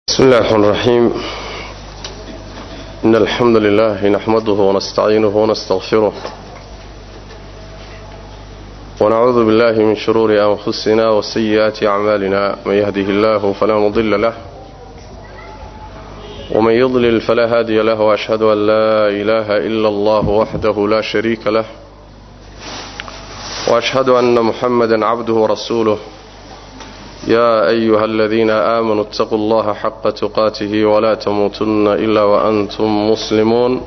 بسم الله الرحمن الرحيم إن الحمد لله نحمده ونستعينه ونستغفره ونعوذ بالله من شرور أنفسنا وسيئات أعمالنا من يهده الله فلا مضل له ومن يضلل فلا هادي له وأشهد أن لا إله إلا الله وحده لا شريك له وأشهد أن محمدا عبده ورسوله يا أيها الذين آمنوا اتقوا الله حق تقاته ولا تموتن إلا وأنتم مسلمون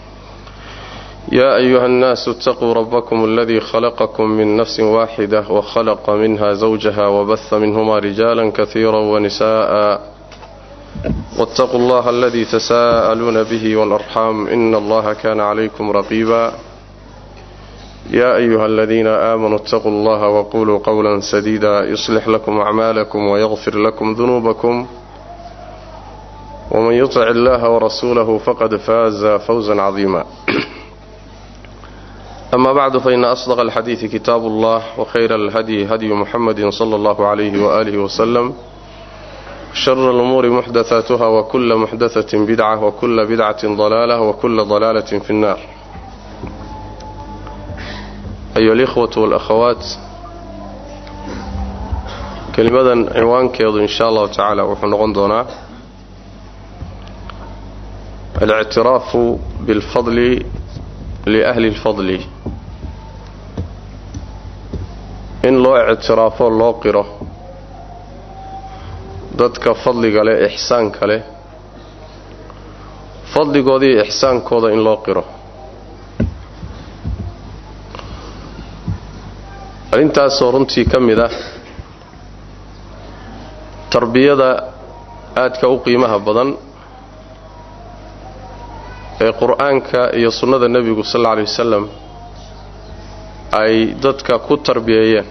يا أيها الناس اتقوا ربكم الذي خلقكم من نفس واحدة وخلق منها زوجها وبث منهما رجالا كثيرا ونساء واتقوا الله الذي تساءلون به والأرحام إن الله كان عليكم رقيبا يا أيها الذين آمنوا اتقوا الله وقولوا قولا سديدا يصلح لكم أعمالكم ويغفر لكم ذنوبكم ومن يطع الله ورسوله فقد فاز فوزا عظيما أما بعد فإن أصدق الحديث كتاب الله وخير الهدي هدي محمد صلى الله عليه وآله وسلم شر الأمور محدثاتها وكل محدثة بدعة وكل بدعة ضلالة وكل ضلالة في النار أيها الإخوة والأخوات kelimadan cinwaankeedu in sha allahu tacaala wuxuu noqon doonaa alictiraafu biاlfadli liahli اlfadli in loo ictiraafo loo qiro dadka fadliga leh ixsaanka leh fadligooda iyo ixsaankooda in loo qiro arrintaasoo runtii ka mid ah tarbiyada aadka u qiimaha badan ee qur-aanka iyo sunnada nebigu sal alla alay wasalam ay dadka ku tarbiyeeyeen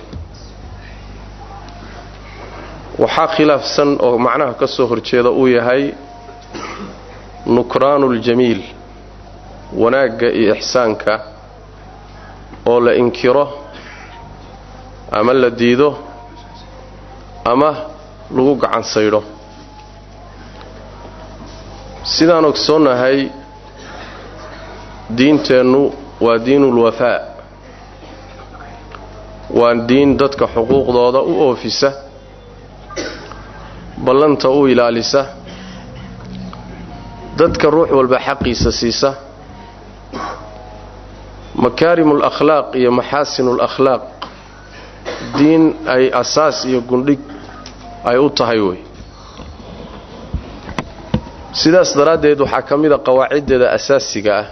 waxaa khilaafsan oo macnaha ka soo horjeeda uu yahay nukraanuuljamiil wanaagga iyo ixsaanka oo la inkiro ama la diido ama lagu gacan saydho sidaan ogsoonnahay diinteennu waa diinulwafaa waa diin dadka xuquuqdooda u oofisa ballanta u ilaalisa dadka ruux walba xaqiisa siisa makaarimul akhlaaq iyo maxaasinul akhlaaq diin ay asaas iyo gundhig ay u tahay wey sidaas daraaddeed waxaa ka mid a qawaaciddeeda asaasiga ah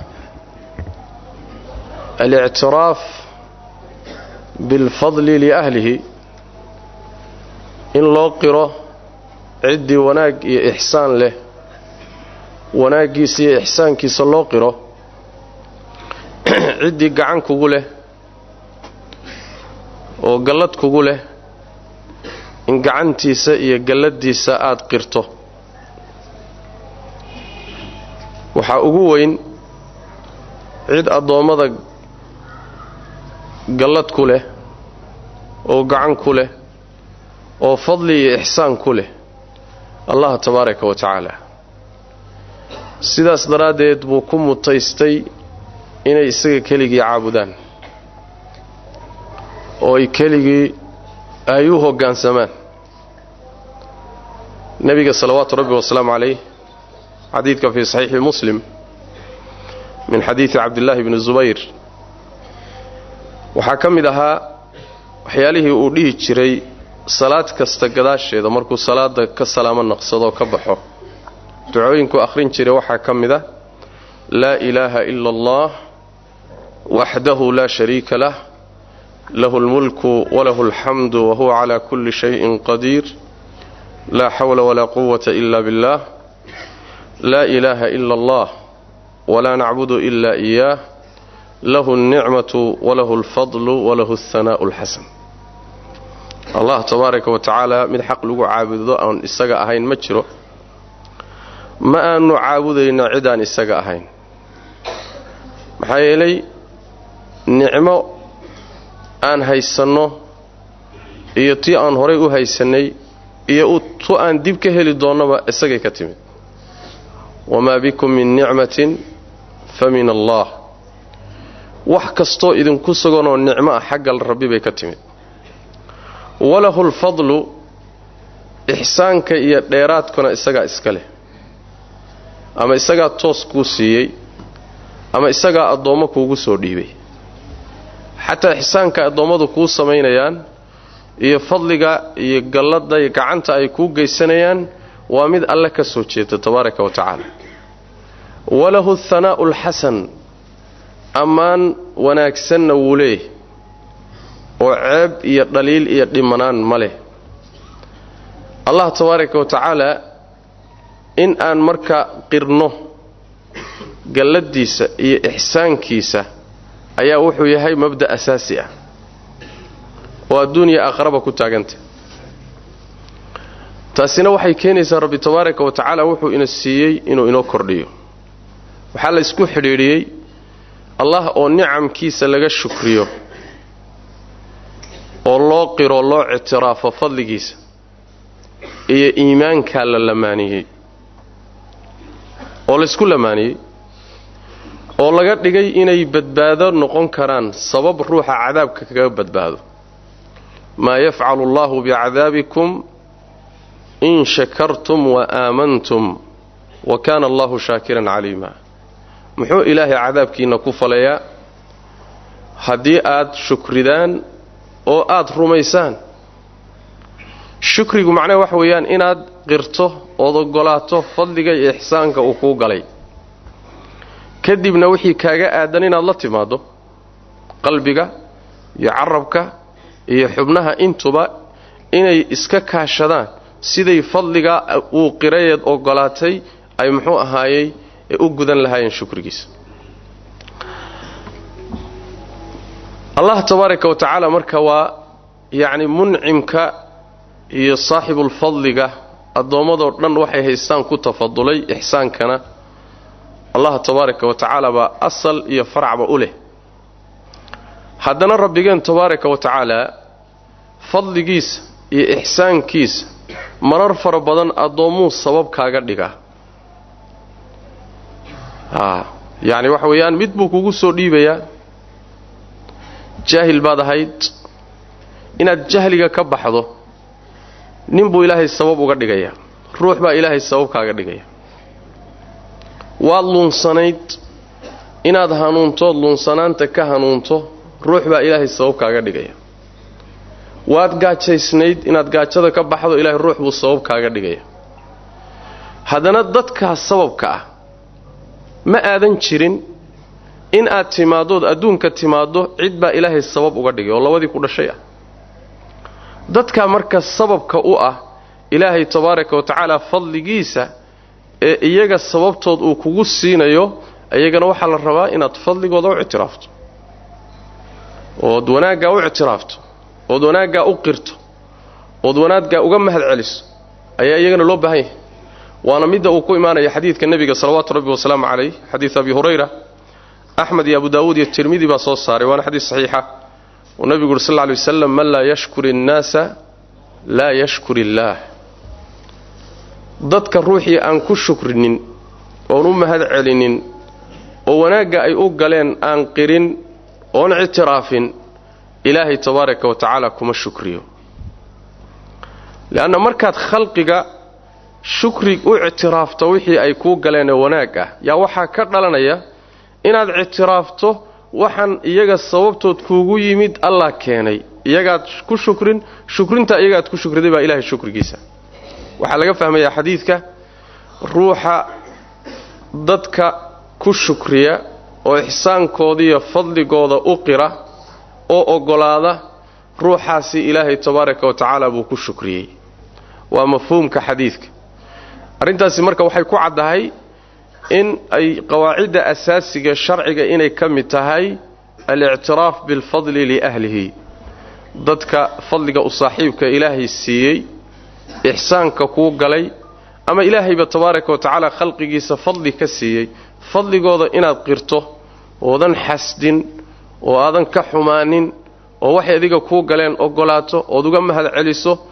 alictiraaf bilfadli liahlihi in loo qiro ciddii wanaag iyo ixsaan leh wanaaggiisa iyo ixsaankiisa loo qiro ciddii gacan kugu leh oo gallad kugu leh in gacantiisa iyo galladiisa aada qirto waxaa ugu weyn cid addoommada gallad ku leh oo gacan ku leh oo fadli iyo ixsaan ku leh allah tabaaraka wa tacaala sidaas daraaddeed buu ku mutaystay inay isaga keligii caabudaan oo ay keligii ay u hoggaansamaan nebiga salawaatu rabbi wasalaamu calayh xadiidka fii saxiixi muslim min xadiidi cabdillaahi bni zubayr waxaa ka mid ahaa waxyaalihii uu dhihi jiray salaad kasta gadaasheeda markuu salaada ka salaamo naqsadoo ka baxo ducooyinku akhrin jiray waxaa ka mid a laa ilaaha ila allah waxdahu laa shariika lah lahu اlmulku walahu اlxamdu wahuwa calaa kulli shayin qadiir laa xawla walaa quwata ila billah laa ilaaha ila allah walaa nacbudu ila iyaah lahu اlnicmatu walahu اlfadlu walahu اlhanaa'u اlxasan allah tabaaraka wa tacaala mid xaq lagu caabudo aan isaga ahayn ma jiro ma aanu caabudayno cid aan isaga ahayn maxaa yeelay nicmo aan haysanno iyo tii aan horay u haysannay iyo tu aan dib ka heli doonnaba isagay ka timid wamaa bikum min nicmatin fa min allah wax kastoo idinku suganoo nicmo ah xagga rabbi bay ka timid walahu lfadlu ixsaanka iyo dheeraadkuna isagaa iska leh ama isagaa toos kuu siiyey ama isagaa addoommo kuugu soo dhiibay xataa ixsaanka addoommadu kuu samaynayaan iyo fadliga iyo galladda iyo gacanta ay kuu geysanayaan waa mid alle ka soo jeeda tabaaraka wa tacaala walahu athanaa'u alxasan ammaan wanaagsanna wuu leeyahy oo ceeb iyo dhaliil iyo dhimanaan ma leh allah tabaaraka wa tacaala in aan marka qirno galladdiisa iyo ixsaankiisa ayaa wuxuu yahay mabda' asaasi ah oo adduuniya aqraba ku taaganta taasina waxay keenaysaa rabbi tabaaraka wa tacaala wuxuu ina siiyey inuu inoo kordhiyo waxaa la isku xidhiidhiyey allah oo nicamkiisa laga shukriyo oo loo qiro loo ictiraafo fadligiisa iyo iimaankaa la lamaaniyey oo laysku lamaaniyey oo laga dhigay inay badbaado noqon karaan sabab ruuxa cadaabka kaga badbaado maa yafcalu allahu bicadaabikum in shakartum wa aamantum wa kaana allahu shaakiran caliima muxuu ilaahay cadaabkiinna ku falayaa haddii aad shukridaan oo aad rumaysaan shukrigu macnaha waxa weeyaan inaad qirto ood ogolaato fadliga iyo ixsaanka uu kuu galay kadibna wixii kaaga aadan inaad la timaaddo qalbiga iyo carabka iyo xubnaha intuba inay iska kaashadaan siday fadliga uu qirayeed ogolaatay ay muxuu ahaayey ee u gudan lahaayeen shukrigiisa allah tabaaraka wa tacaala marka waa yacni muncimka iyo saaxibulfadliga addoommadoo dhan waxay haystaan ku tafadulay ixsaankana allah tabaaraka wa tacaala baa asal iyo faracba u leh haddana rabbigeen tabaaraka wa tacaala fadligiisa iyo ixsaankiisa marar fara badan addoommuu sabab kaaga dhigaa a yacni waxa weeyaan mid buu kugu soo dhiibayaa jaahil baad ahayd inaad jahliga ka baxdo nin buu ilaahay sabab uga dhigayaa ruux baa ilaahay sabab kaaga dhigaya waad luunsanayd inaad hanuuntood luunsanaanta ka hanuunto ruux baa ilaahay sabab kaaga dhigaya waad gaajaysnayd inaad gaajada ka baxdo ilaahay ruux buu sabab kaaga dhigaya haddana dadkaas sababka ah ma aadan jirin in aad timaaddood adduunka timaaddo cid baa ilaahay sabab uga dhigay oo labadii ku dhashay ah dadka marka sababka u ah ilaahay tabaaraka wa tacaala fadligiisa ee iyaga sababtood uu kugu siinayo iyagana waxaa la rabaa inaad fadligooda u ictiraafto ood wanaaggaa u ictiraafto ood wanaaggaa u qirto ood wanaaggaa uga mahad celiso ayaa iyagana loo baahan yahay waana midda uu ku imaanaya xadiidka nebiga salawaatu rabbi wasalaamu calayh xadiid abi hurayra axmed iyo abu daawuud iyo tirmidi baa soo saaray waana xadiis saxiixa uu nebigu uri sal lla lay waslam man laa yashkur innaasa laa yashkur illaah dadka ruuxii aan ku shukrinin oon u mahad celinin oo wanaagga ay u galeen aan qirin oon ictiraafin ilaahay tabaaraka wa tacaala kuma shukriyo leanna markaad khalqiga shukri u ictiraafto wixii ay kuu galeenee wanaag ah yaa waxaa ka dhalanaya inaad ictiraafto waxaan iyaga sababtood kuugu yimid allah keenay iyagaad ku shukrin shukrintaa iyagaad ku shukriday baa ilahay shukrigiisa waxaa laga fahmayaa xadiidka ruuxa dadka ku shukriya oo ixsaankoodiiyo fadligooda u qira oo oggolaada ruuxaasi ilaahay tabaaraka wa tacaala buu ku shukriyey waa mafhuumka xadiidka arrintaasi marka waxay ku caddahay in ay qawaacidda asaasiga sharciga inay ka mid tahay alictiraaf bilfadli liahlihi dadka fadliga u saaxiibka ilaahay siiyey ixsaanka kuu galay ama ilaahayba tabaaraka wa tacaala khalqigiisa fadli ka siiyey fadligooda inaad qirto oodan xasdin oo aadan ka xumaanin oo waxay adiga kuu galeen oggolaato ood uga mahad celiso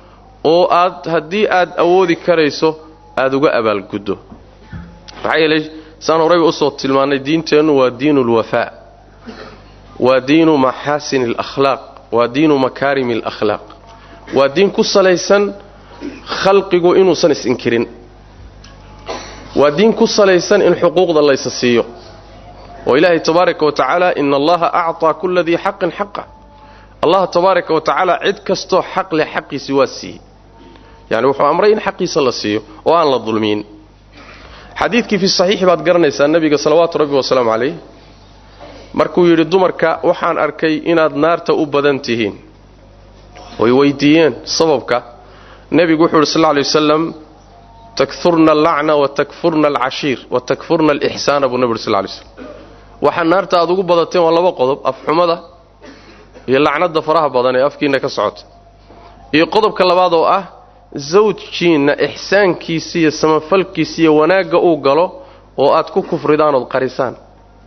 oo aad haddii aad awoodi karayso aada uga abaalguddo maxaa yeelay saan horeyba usoo tilmaannay diinteennu waa diinu lwafaa waa diinu maxaasini alakhlaaq waa diinu makaarimi alakhlaaq waa diin ku salaysan khalqigu inuusan is-inkirin waa diin ku salaysan in xuquuqda laysa siiyo oo ilaahay tabaaraka wa tacaala ina allaha acطaa kula dii xaqin xaqa allah tabaaraka wa tacaala cid kastoo xaq leh xaqiisi waa siiyey yani wuxuu amray in xaqiisa la siiyo oo aan la dulmiyin xadiidkii fi saxiixi baad garanaysaa nebiga salawaatu rabbi wasalaamu calayh markuu yidhi dumarka waxaan arkay inaad naarta u badan tihiin way weydiiyeen sababka nebigu wuxuu yidhi sal lla lay wasalam takfurna allacna wa takfurna alcashiir wa takfurna alixsaana buu nebi uri sal lay slam waxaa naarta aad ugu badateen waa laba qodob afxumada iyo lacnada faraha badan ee afkiinna ka socota iyo qodobka labaad oo ah zawjkiinna ixsaankiisa iyo samafalkiisa iyo wanaagga uu galo oo aad ku kufridaan ood qarisaan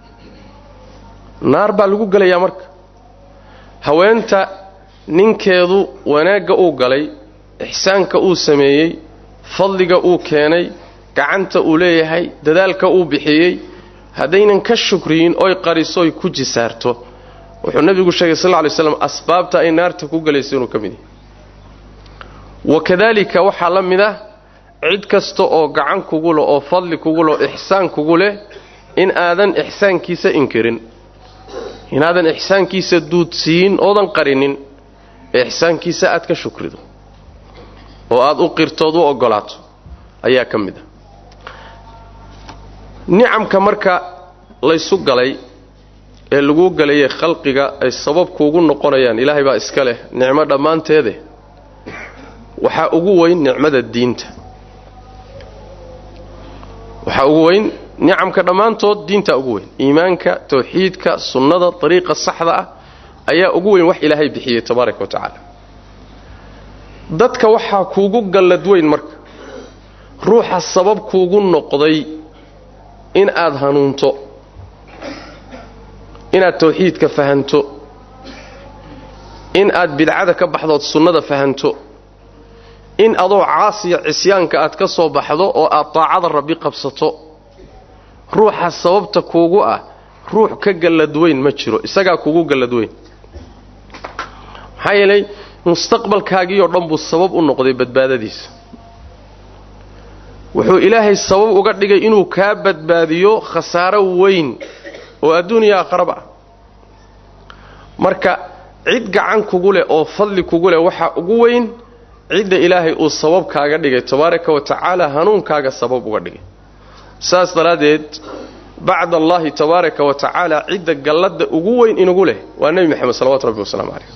naar baa lagu gelayaa marka haweenta ninkeedu wanaagga uu galay ixsaanka uu sameeyey fadliga uu keenay gacanta uu leeyahay dadaalka uu bixiyey haddaynan ka shukriyin oy qariso oy ku jisaarto wuxuu nebigu sheegay sal lla lay slam asbaabta ay naarta ku gelayso inuu ka mid yahay wakadaalika waxaa la mid ah cid kasta oo gacan kugu leh oo fadli kugu leh oo ixsaan kugu leh in aadan ixsaankiisa inkirin inaadan ixsaankiisa duudsiyin oodan qarinin ee ixsaankiisa aad ka shukrido oo aad u qirtood u oggolaato ayaa ka mid ah nicamka marka laysu galay ee laguu galayay khalqiga ay sabab kuugu noqonayaan ilaahay baa iska leh nicmo dhammaanteede waxaa ugu weyn nicmada diinta waxaa ugu weyn nicamka dhammaantood diintaa ugu weyn iimaanka tawxiidka sunnada dariiqa saxda ah ayaa ugu weyn wax ilaahay bixiyey tabaaraka wa tacaala dadka waxaa kuugu gallad weyn marka ruuxa sabab kuugu noqday in aad hanuunto inaad tawxiidka fahanto in aad bidcada ka baxdood sunnada fahanto in adoo caasiya cisyaanka aad ka soo baxdo oo aad daacada rabbi qabsato ruuxa sababta kuugu ah ruux ka galladweyn ma jiro isagaa kuugu galladweyn maxaa yeelay mustaqbalkaagiioo dhan buu sabab u noqday badbaadadiisa wuxuu ilaahay sabab uga dhigay inuu kaa badbaadiyo khasaaro weyn oo adduuniya aakharaba ah marka cid gacan kugu leh oo fadli kugu leh waxaa ugu weyn cidda ilaahay uu sabab kaaga dhigay tabaaraka wa tacaala hanuunkaaga sabab uga dhigay saas daraaddeed bacda allaahi tabaaraka wa tacaala cidda galladda ugu weyn inugu leh waa nebi moxamed salawatu rabbi wasalaamu calayh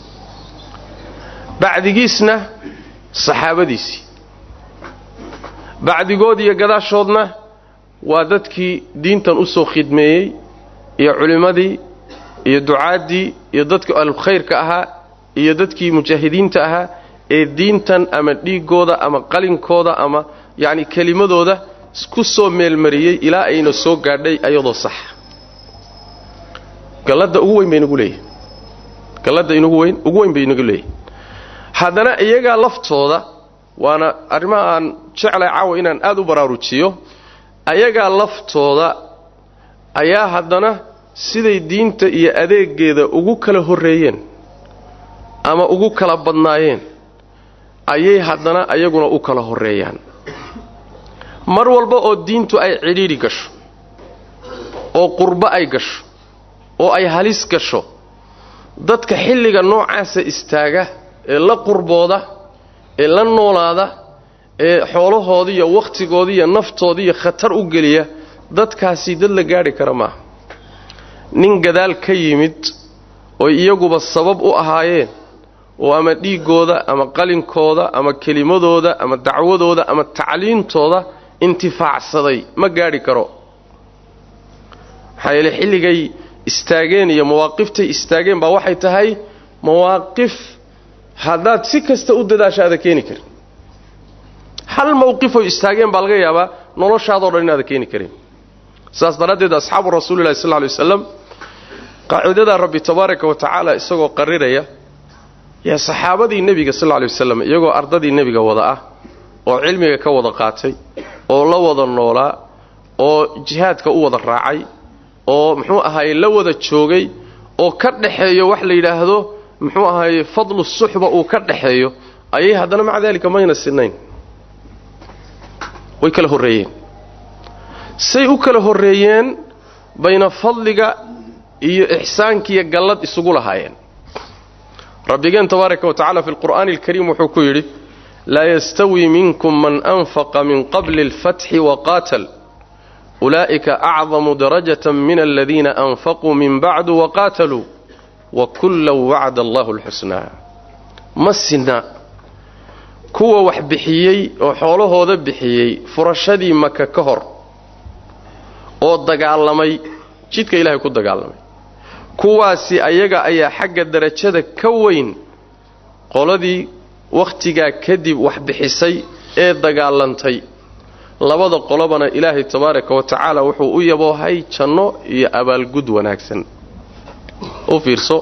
bacdigiisna saxaabadiisii bacdigood iyo gadaashoodna waa dadkii diintan u soo khidmeeyey iyo culimmadii iyo ducaaddii iyo dadkii ahlulkhayrka ahaa iyo dadkii mujaahidiinta ahaa ee diintan ama dhiiggooda ama qalinkooda ama yacni kelimadooda ku soo meelmariyey ilaa ayna soo gaadhay ayadoo sax galladda ugu weyn bay inagu leeyihin galladda inugu weyn ugu weyn bay inagu leeyihin haddana iyagaa laftooda waana arrimaha aan jeclay caawa inaan aada u baraarujiyo ayagaa laftooda ayaa haddana siday diinta iyo adeegeeda ugu kala horreeyeen ama ugu kala badnaayeen ayay haddana ayaguna u kala horreeyaan mar walba oo diintu ay cidhiidhi gasho oo qurbo ay gasho oo ay halis gasho dadka xilliga noocaasa istaaga ee la qurbooda ee la noolaada ee xoolahoodii iyo wakhtigoodii iyo naftoodii iyo khatar u geliya dadkaasi dad la gaadhi kara maaha nin gadaal ka yimid oy iyaguba sabab u ahaayeen oo ama dhiiggooda ama qalinkooda ama kelimadooda ama dacwadooda ama tacliintooda intifaacsaday ma gaadhi karo maxaa yeele xilligay istaageen iyo mawaaqiftay istaageen baa waxay tahay mawaaqif haddaad si kasta u dadaasha aada keeni karin hal mawqifoy istaageen baa laga yaabaa noloshaadoo dhan inaada keeni karin saas daraaddeed asxaabu rasuulillahi sal ly waslam qaacidadaa rabbi tabaaraka wa tacaala isagoo qariraya yaa saxaabadii nebiga sal lay waslam iyagoo ardadii nebiga wada ah oo cilmiga ka wada qaatay oo la wada noolaa oo jihaadka u wada raacay oo muxuu ahaye la wada joogay oo ka dhaxeeyo wax la yidhaahdo muxuu ahaye fadlu suxba uu ka dhaxeeyo ayay haddana maca daalika mayna sinayn way kala horreeyeen say u kala horreeyeen bayna fadliga iyo ixsaankiiyo gallad isugu lahaayeen rabbigeen tabaaraka wa tacala fi lqur'aani alkariim wuxuu ku yidhi laa yastawi minkum man anfaqa min qabli alfatxi waqaatal ulaa'ika acdamu darajatan min aladiina anfaquu min bacdu waqaataluu wa kullan wacda allahu alxusnaa ma sinna kuwa wax bixiyey oo xoolahooda bixiyey furashadii maka ka hor oo dagaalamay jidka ilaahay ku dagaalamay kuwaasi ayaga ayaa xagga darajada ka weyn qoladii wakhtigaa kadib wax bixisay ee dagaalantay labada qolobana ilaahay tabaaraka wa tacaala wuxuu u yaboohay janno iyo abaalgud wanaagsan u fiirso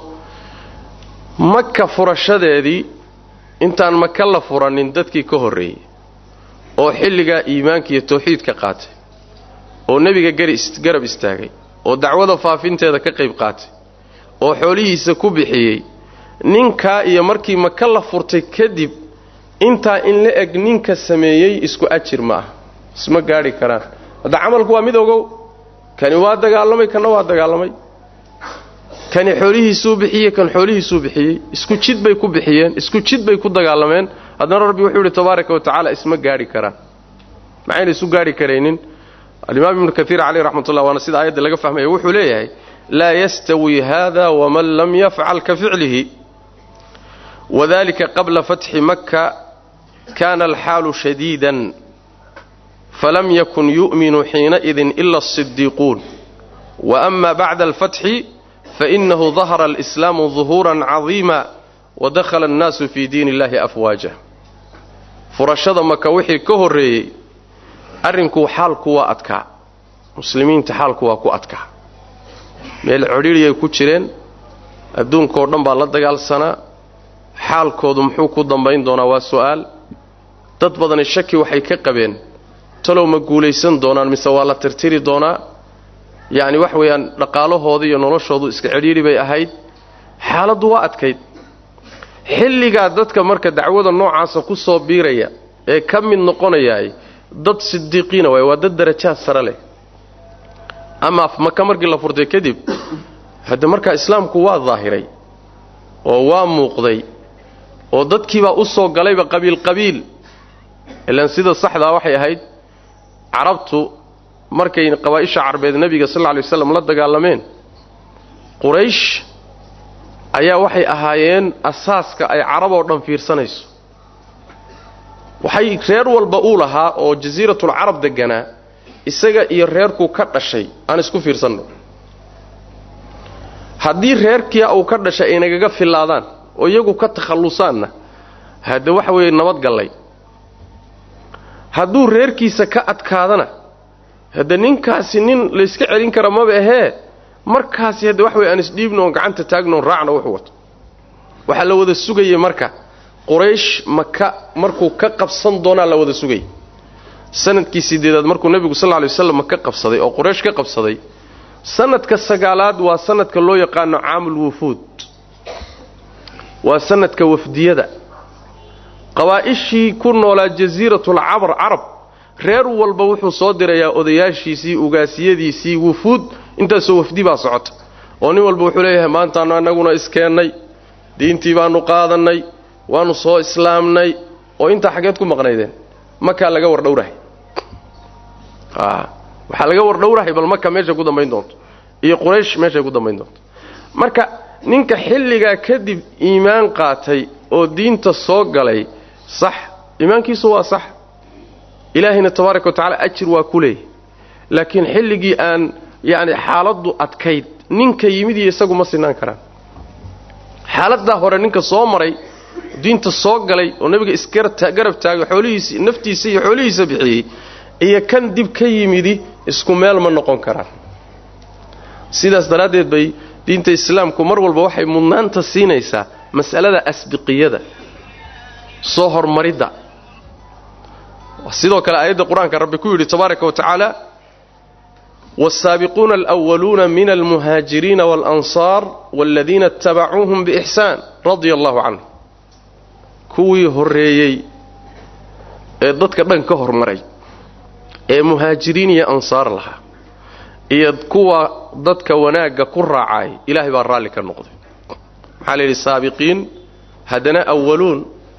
maka furashadeedii intaan maka la furanin dadkii ka horreeyey oo xilligaa iimaanka iyo tawxiidka qaatay oo nebiga garab istaagay oo dacwada faafinteeda ka qayb qaatay oo xoolihiisa ku bixiyey ninkaa iyo markii maka la furtay kadib intaa in la eg ninka sameeyey isku ajir ma ah isma gaadhi karaan hadda camalku waa mid ogow kani waa dagaalamay kanna waa dagaalamay kani xoolihiisuu bixiyey kan xoolihiisuu bixiyey isku jid bay ku bixiyeen isku jid bay ku dagaalameen haddana rabbi wuxuu yidhi tabaaraka wa tacaala isma gaadhi karaan maxayna isu gaadhi karaynin alimaam ibnu kaiir caleyh raxmatullah waana sida aayadda laga fahmaya wuxuu leeyahay laa yastawi hada waman lam yafcal ka ficlihi wadalika qabla fatxi makka kana alxaalu shadiidan falam yakun yu'minu xiinaidin ila asidiiquun waama bacda alfatxi fainahu dahara alislaamu duhuuran cadiima wadakhala annaasu fii diin illahi afwaaja furashada maka wixii ka horreeyey arrinku xaalku waa adkaa muslimiinta xaalku waa ku adkaa meel codhiiriyay ku jireen adduunkaoo dhan baa la dagaalsanaa xaalkoodu muxuu ku dambayn doonaa waa su'aal dad badani shaki waxay ka qabeen talow ma guulaysan doonaan mise waa la tirtiri doonaa yacni wax weeyaan dhaqaalahooda iyo noloshoodu iska cidhiidhi bay ahayd xaaladdu waa adkayd xilligaa dadka marka dacwada noocaasa ku soo biiraya ee ka mid noqonayaay dad sidiiqiina waay waa dad darajaad sare leh ama maka markii la furtay kadib hadde markaa islaamku waa daahiray oo waa muuqday oo dadkiibaa u soo galayba qabiil qabiil ilaan sida saxdaa waxay ahayd carabtu markay qabaa'isha carbeed nebiga sal lla lay waslam la dagaalameen quraysh ayaa waxay ahaayeen asaaska ay carab oo dhan fiirsanayso waxay reer walba uu lahaa oo jasiiratul carab deganaa isaga iyo reerkuu ka dhashay aan isku fiirsanno haddii reerkia uu ka dhashay ay nagaga fillaadaan oo iyagu ka takhallusaanna hadde waxa weeye nabadgallay hadduu reerkiisa ka adkaadana hadde ninkaasi nin layska celin kara maba ahee markaasi hadde wax weye aan isdhiibno oon gacanta taagno oon raacno wuxuu wato waxaa la wada sugayay marka quraysh maka markuu ka qabsan doonaa la wada sugayay sanadkii sideedaad markuu nebigu sal ly waslam maka qabsaday oo quraysh ka qabsaday sanadka sagaalaad waa sanadka loo yaqaano caamul wufuud waa sanadka wafdiyada qabaa'ishii ku noolaa jasiiratul cabar carab reer walba wuxuu soo dirayaa odayaashiisii ugaasiyadiisii wufuud intaasoo wafdi baa socota oo nin walba wuxuu leeyahay maantaanu annaguna iskeennay diintii baanu qaadannay waanu soo islaamnay oo intaa xaggeed ku maqnaydeen makaa laga wardhowrahay waxaa laga wardhowrahay bal maka meeshay ku dambayn doonto iyo quraysh meeshay ku dambayn doonto marka ninka xilligaa kadib iimaan qaatay oo diinta soo galay sax iimaankiisu waa sax ilaahayna tabaaraka wa tacala ajir waa ku leeyahy laakiin xilligii aan yacni xaaladdu adkayd ninka yimid iyo isagu ma sinaan karaan xaaladdaa hore ninka soo maray diinta soo galay oo nebiga isgarab taagay xoolihiisi naftiisa iyo xoolihiisa bixiyey iyo kan dib ka yimidi isku meel ma noqon karaan sidaas daraaddeed bay diinta islaamku mar walba waxay mudnaanta siinaysaa mas'alada asbiqiyada soo hormaridda sidoo kale aayadda qur-aanka rabbi ku yidhi tabaaraka wa tacaala والسابقون الأولون من المهاجرين والأنصار والذين اتبعوهم بإحسان رضي الله عنه كوي هريي ee dadka dhan ka hormaray ee muhaajiriin iyo ansaar lahaa iyo kuwa dadka wanaagga ku raacay ilaahay baa raalli ka noqday maxaa la yidhi saabiqiin haddana awaluun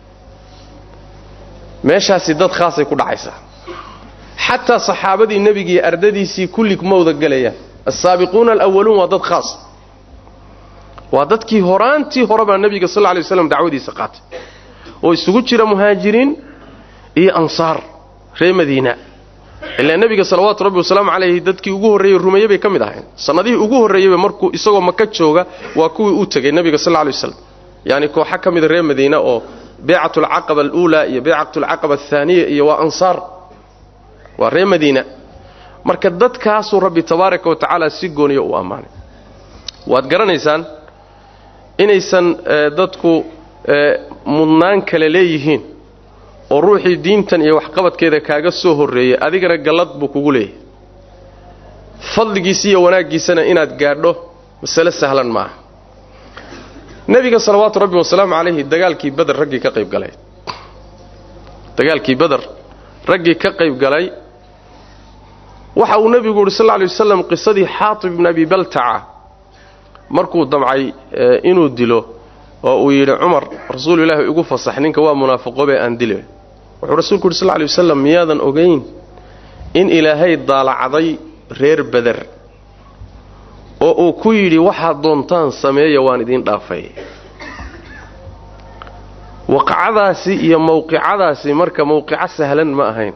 meeshaasi dad khaasay ku dhacaysaa xataa saxaabadii nebiga iyo ardadiisii kulli kuma wada gelayaan assaabiquuna alawaluun waa dad khaas waa dadkii horaantii horebaa nebiga sal lla lay waslam dacwadiisa qaatay oo isugu jira muhaajiriin iyo ansaar reer madiina ilaa nebiga salawaatu rabbi wasalaamu calayhi dadkii ugu horreeyey rumeeye bay ka mid ahayn sannadihii ugu horreeyeyba markuu isagoo maka jooga waa kuwii u tegay nebiga sal lla lay waslam yacni kooxa ka mida reer madiina oo beecatulcaqaba aluulaa iyo beecatulcaqaba athaaniya iyo waa ansaar waa reer madiina marka dadkaasuu rabbi tabaaraka wa tacaala si gooniyo u ammaanay waad garanaysaan inaysan dadku mudnaan kale leeyihiin oo ruuxii diintan iyo waxqabadkeeda kaaga soo horreeyey adigana gallad buu kugu leeyahay fadligiisa iyo wanaaggiisana inaad gaadho masale sahlan maaha nebiga salawaatu rabbi wasalaamu calayhi dagaalkii bader raggii ka qayb galay dagaalkii bader raggii ka qayb galay waxa uu nebigu yidhi sal lla alay wasalam qisadii xaatib ibn abi baltaca markuu damcay inuu dilo oo uu yidhi cumar rasuulu ilaahi igu fasax ninka waa munaafiqoobee aan dile wuxuu rasuulku yidhi sal lla alay wasalam miyaadan ogayn in ilaahay daalacday reer beder oo uu ku yidhi waxaad doontaan sameeya waan idiin dhaafay waqacadaasi iyo mawqicadaasi marka mawqico sahlan ma ahayn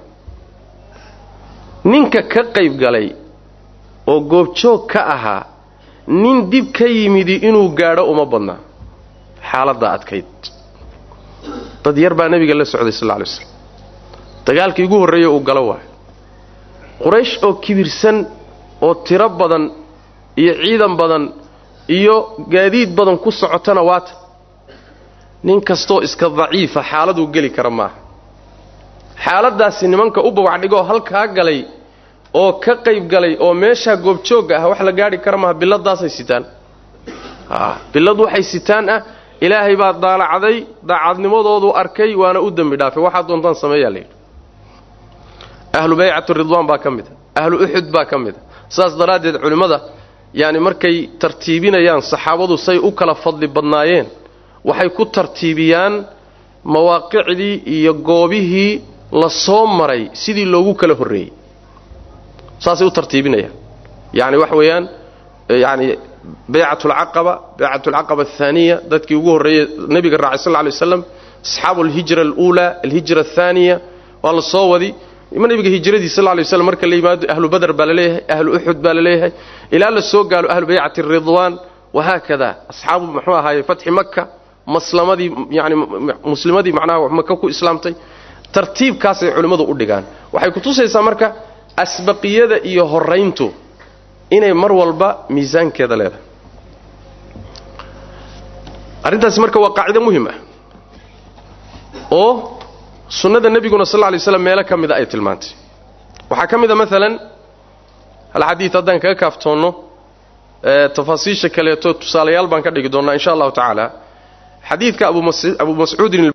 ninka ka qayb galay oo goobjoog ka ahaa nin dib ka yimidi inuu gaadho uma badnaa xaaladda adkayd dad yar baa nebiga la socday sal lla alay slam dagaalkii ugu horreeye uu galo waayo quraysh oo kibirsan oo tiro badan iyo ciidan badan iyo gaadiid badan ku socotana waata nin kastoo iska daciifa xaaladuu geli kara maaha xaaladdaasi nimanka u babacdhigoo halkaa galay oo ka qayb galay oo meeshaa goobjoogga ah wax la gaadhi kara maaha biladaasay sitaan bilad waxay sitaan ah ilaahay baa daalacday daacadnimadoodu arkay waana u dembi dhaafay waxaad doontaan sameeyaa layidhi ahlu baycatu ridwaan baa ka mid a ahlu uxud baa ka mid a saas daraaddeed culimmada yaani markay tartiibinayaan saxaabadu say u kala fadli badnaayeen waxay ku tartiibiyaan mawaaqicdii iyo goobihii la soo maray sidii loogu kala horreeyey saasay u tartiibinayaan yacni waxa weeyaan yacni baycat alcaqaba baycat alcaqaba athaaniya dadkii ugu horreeyey nebiga raacay sal lla lay waslam asxaabu alhijra aluulaa alhijra athaaniya waa la soo wadi nebiga hijradii sal lay waslam marka la yimaado ahlu badr baa laleeyahay ahlu uxud baa laleeyahay ilaa la soo gaalo ahlu baycati ridwaan wahaakada asxaabu muxuu ahaaye fatxi maka maslamadii yani muslimadii macnaha maka ku islaamtay tartiibkaasay culimmadu u dhigaan waxay kutusaysaa marka asbaqiyada iyo horayntu inay mar walba miisaankeeda leedahay arrintaasi marka waa qaacido muhim ah oo sunnada nebiguna sal lay slam meelo ka mida ay tilmaantay waxaa ka mid a maalan hal xadiid haddaan kaga kaaftoonno tafaasiisha kaleeto tusaalayaal baan ka dhigi doonnaa insha allahu tacaala xadiidka abu mascuudin